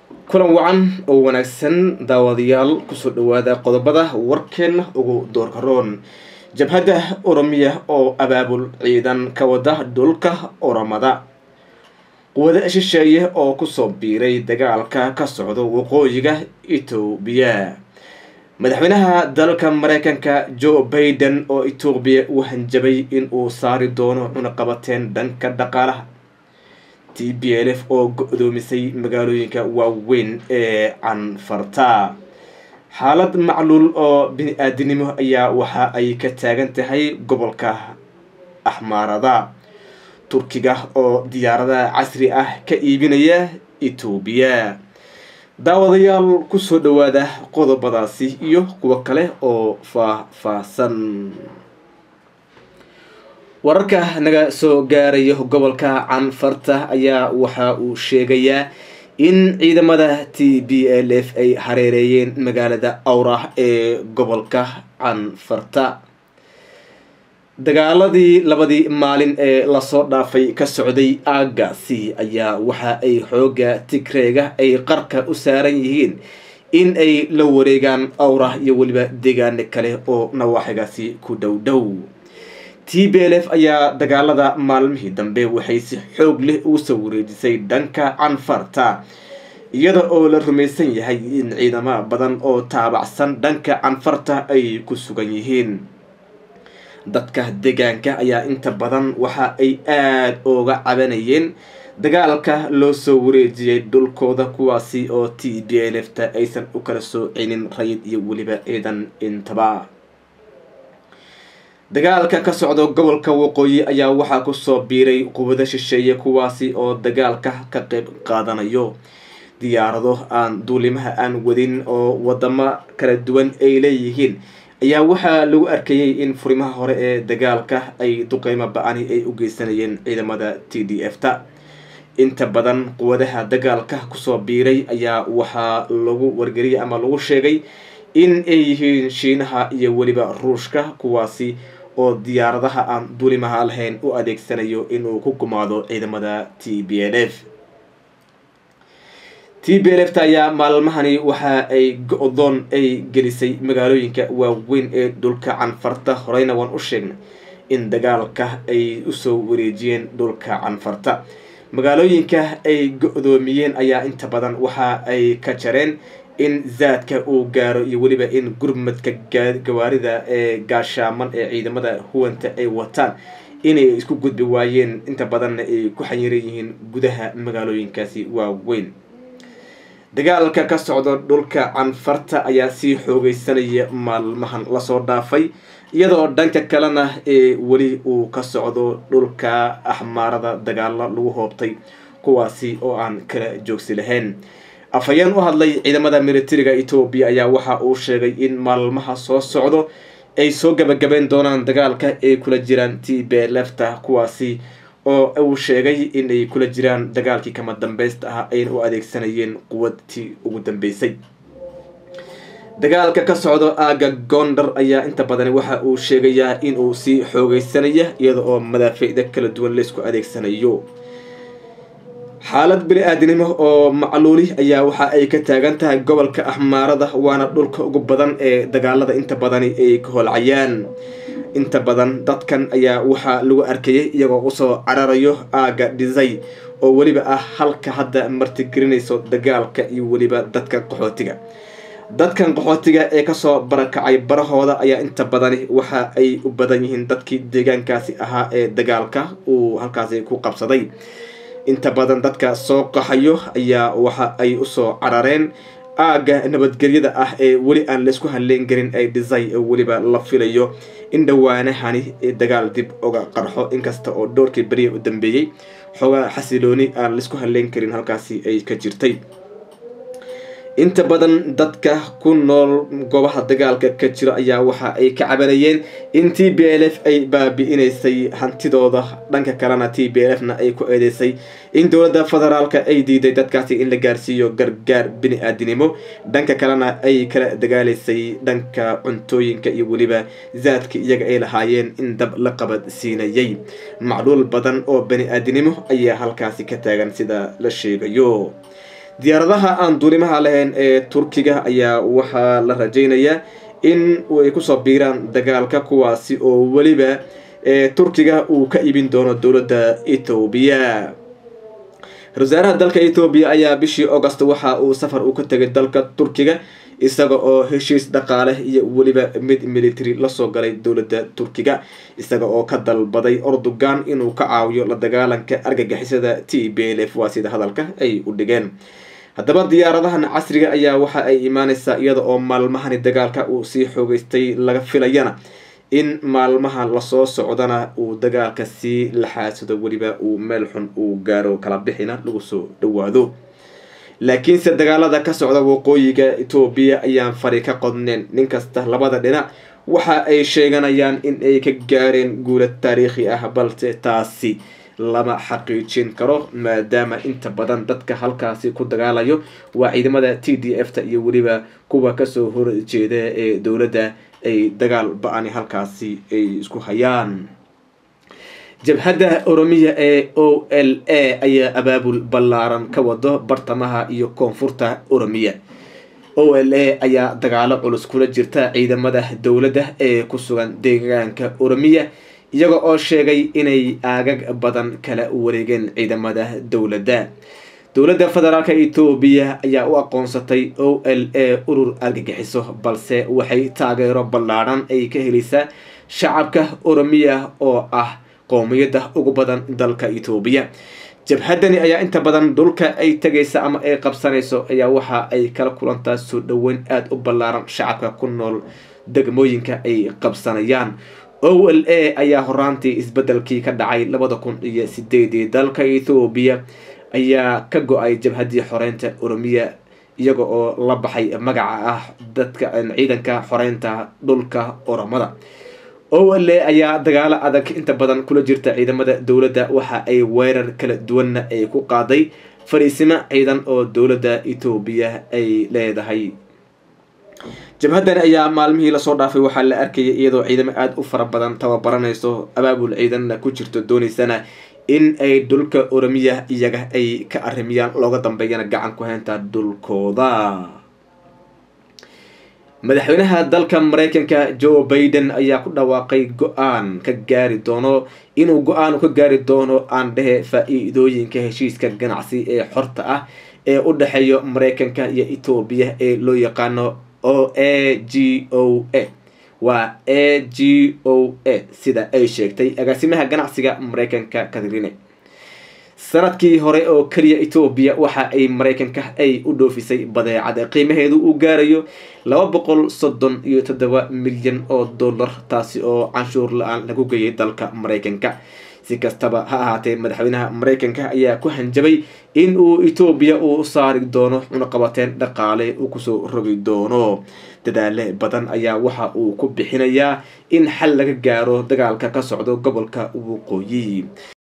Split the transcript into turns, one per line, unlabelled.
kulan wacan oo wanaagsan daawadayaal kusoo dhawaada qodobada warkeena ugu doorkaroon jabhadda oromiya oo abaabul ciidan ka wada dhulka oromada quwado shisheeye oo kusoo biiray dagaalka ka socda waqooyiga etoobiya madaxweynaha dalka mareykanka joe baiden oo etoobiya u hanjabay in uu saari doono cunaqabateen dhanka dhaqaalaha t b l f oo go-doomisay magaalooyinka waaweyn ee canfarta xaalad macluul oo bini-aadinimo ayaa waxa ay ka taagan tahay gobolka axmaarada turkiga oo diyaarada casri ah ka iibinaya etoobiya daawadayaal kusoo dhawaada qodobadaasi iyo kuwo kale oo faah-faahsan wararka naga soo gaaraya gobolka canfarta ayaa waxa uu sheegayaa in ciidamada t b l f ay hareereeyeen magaalada awrah ee gobolka canfarta dagaaladii labadii maalin ee lasoo dhaafay ka socday aagaasi ayaa waxa ay xooga tigreega ay qarka u saaran yihiin in ay la wareegaan awrah iyo weliba deegaano kale oo nawaaxigaasi ku dhow dhow t b l f ayaa dagaalada maalmihii dambe waxay si xoog leh ugu soo wareejisay dhanka canfarta iyada oo la rumaysan yahay in ciidamo badan oo taabacsan dhanka canfarta ay ku sugan yihiin dadka deegaanka ayaa inta badan waxa ay aada ooga cabanayeen dagaalka loo soo wareejiyay dhulkooda kuwaasi oo t b l f ta aysan u kala soocinin rayid iyo weliba ciidan intaba dagaalka ka socda gobolka waqooyi ayaa waxaa kusoo biiray quwado shisheeye kuwaasi oo dagaalka ka qeyb qaadanayo diyaarado aan duulimaha aan wadin oo wadamo kala duwan ay leeyihiin ayaa waxaa lagu arkayay in furimaha hore ee dagaalka ay duqeymo ba-ani ay u geysanayeen ciidamada t d f ta inta badan quwadaha dagaalka kusoo biiray ayaa waxaa lagu wargeliyay ama lagu sheegay in ay yihiin shiinaha iyo weliba ruushka kuwaasi oo diyaaradaha aan duulimaha lahayn u adeegsanayo inuu ku gumaado ciidamada t b l f t b l f ta ayaa maalmahani waxa ay go-doon ay gelisay magaalooyinka waaweyn ee dhulka canfarta horeyna waan u sheegnay in dagaalka ay usoo wareejiyeen dhulka canfarta magaalooyinka ay go-doomiyeen ayaa inta badan waxa ay ka jareen in zaadka uu gaaro iyo weliba in gurmadka gawaarida ee gaashaaman ee ciidamada huwanta ay wataan inay isku gudbi waayeen inta badanna ay ku xayiran yihiin gudaha magaalooyinkaasi waaweyn dagaalka ka socda dhulka canfarta ayaa sii xoogeysanaya maalmahan lasoo dhaafay iyadoo dhanka kalena ee weli uu ka socdo dhulka axmaarada dagaalo lagu hoobtay kuwaasi oo aan kala joogsi lahayn afhayeen u hadlay ciidamada militariga etoobiya ayaa waxa uu sheegay in maalmaha soo socdo ay soo gabagabeyn doonaan dagaalka ay kula jiraan t b lefta kuwaasi oo uu sheegay inay kula jiraan dagaalkii kama dambeysta ah ayna u adeegsanayeen quwadtii ugu dambeysay dagaalka ka socdo aaga gondar ayaa inta badan waxa uu sheegayaa inuu sii xoogeysanaya iyada oo madaafiicda kala duwan laysku adeegsanayo xaalad bini-aadinimo oo macluuli ayaa waxa ay ka taagan tahay gobolka axmaarada waana dhulka ugu badan ee dagaalada inta badani ay ka holcayaan inta badan dadkan ayaa waxaa lagu arkayay iyagoo usoo cararayo aaga dhisay oo weliba ah halka hadda martigelinayso dagaalka iyo weliba dadka qaxootiga dadkan qaxootiga ee kasoo barakacay barahooda ayaa inta badani waxa ay u badan yihiin dadkii deegaankaasi ahaa ee dagaalka uu halkaasi ku qabsaday inta badan dadka soo qaxayo ayaa waxa ay usoo carareen aaga nabadgelyada ah ee weli aan laysku halleyn karin ay dhisay oo weliba la filayo in dhawaanahani dagaal dib uga qarxo inkasta oo dhowrkii beriya u dambeeyey xoogaa xasilooni aan laysku halleyn karin halkaasi ay ka jirtay inta badan dadka ku nool goobaha dagaalka ka jiro ayaa waxa ay ka cabanayeen in t b l f ay baabi-inaysay hantidooda dhanka kalena t b l f na ay ku eedeysay in dowladda federaalka ay diiday dadkaasi in la gaarsiiyo gargaar bini-aadinimo dhanka kalena ay kala dagaalaysay dhanka cuntooyinka iyo weliba zaadka iyaga ay lahaayeen in dab la qabad siinayay macluul badan oo bani-aadinimo ayaa halkaasi ka taagan sida la sheegayo diyaaradaha aan duulimaha lahayn ee turkiga ayaa waxaa la rajaynayaa in ay kusoo biiraan dagaalka kuwaasi oo weliba turkiga uu ka iibin doono dowladda ethoobiya ra wasaaraha dalka ethoobiya ayaa bishii august waxa uu safar u ka tegay dalka turkiga isaga oo heshiis dhaqaale iyo weliba mid military lasoo galay dowladda turkiga isaga oo ka dalbaday ordogan inuu ka caawiyo la dagaalanka argagixisada t b l f waa sida hadalka ay u dhigeen haddaba diyaaradahan casriga ayaa waxa ay imaaneysaa iyada oo maalmahani dagaalka uu sii xoogeystay laga filayana in maalmaha lasoo socdana uu dagaalka sii laxaasado weliba uu meel xun uu gaaro kala bixina lagu soo dhawaado laakiinse dagaalada ka socda waqooyiga etoobiya ayaan fari ka qodneen nin kasta labada dhinac waxa ay sheeganayaan in ay ka gaareen guula taariikhi ah balse taasi lama xaqiijin karo maadaama inta badan dadka halkaasi ku dagaalayo waa ciidamada t d f ta iyo weliba kuwa kasoo horjeeda ee dowladda ay dagaal ba-ani halkaasi ay isku hayaan jabhadda oromiya ee o l a ayaa abaabul ballaaran ka wado bartamaha iyo koonfurta oromiya o l a ayaa dagaalo culus kula jirta ciidamada dowladda ee ku sugan deegaanka oromiya iyaga oo sheegay inay aagag badan kala wareegeen ciidamada dowladda dowladda federaalka etoobiya ayaa u aqoonsatay o l a urur argagixiso balse waxay taageero ballaadhan ay ka helaysaa shacabka oromiya oo ah qoomiyadda ugu badan dalka etoobiya jabhaddani ayaa inta badan dhulka ay tegaysa ama ay qabsanayso ayaa waxa ay kala kulantaa soo dhoweyn aada u ballaaran shacabka ku nool degmooyinka ay qabsanayaan o l a ayaa horaantii isbedelkii ka dhacay labada kun iyo sideedii dalka ethoobiya ayaa ka go-ay jabhaddii xoreynta oromiya iyaga oo la baxay magaca ah dadka ciidanka xoreynta dhulka oromada o l a ayaa dagaalo adag inta badan kula jirta ciidamada dowladda waxa ay weerar kala duwanna ay ku qaaday fariisimo ciidan oo dowladda etoobiya ay leedahay jabhaddani ayaa maalmihii lasoo dhaafay waxaa la arkayay iyadoo ciidamo aada u fara badan tababaranayso abaabul ciidanna ku jirto dooneysana in ay dhulka oromiya iyaga ay ka arimiyaan looga dambeeyana gacan ku haynta dhulkooda madaxweynaha dalka mareykanka joe baiden ayaa ku dhawaaqay go-aan ka gaari doono inuu go-aan ka gaari doono aan dhehe faa-iidooyinka heshiiska ganacsi ee xorta ah ee u dhexeeya mareykanka iyo etoobiya ee loo yaqaano o a g o a waa a g o a sida ay sheegtay agaasimaha ganacsiga mareykanka katrine sanadkii hore oo keliya etoobiya waxa ay mareykanka ay u dhoofisay badeecada qiimaheedu uu gaarayo laba boqol soddon iyo toddoba milyan oo dollar taasi oo canshuur la-aan lagu geeyay dalka mareykanka si kastaba ha ahaatee madaxweynaha mareykanka ayaa ku hanjabay in uu etoobiya uu saari doono cunaqabateen dhaqaale uu kusoo rogi doono dadaale badan ayaa waxa uu ku bixinayaa in xal laga gaaro dagaalka ka socdo gobolka waqooyi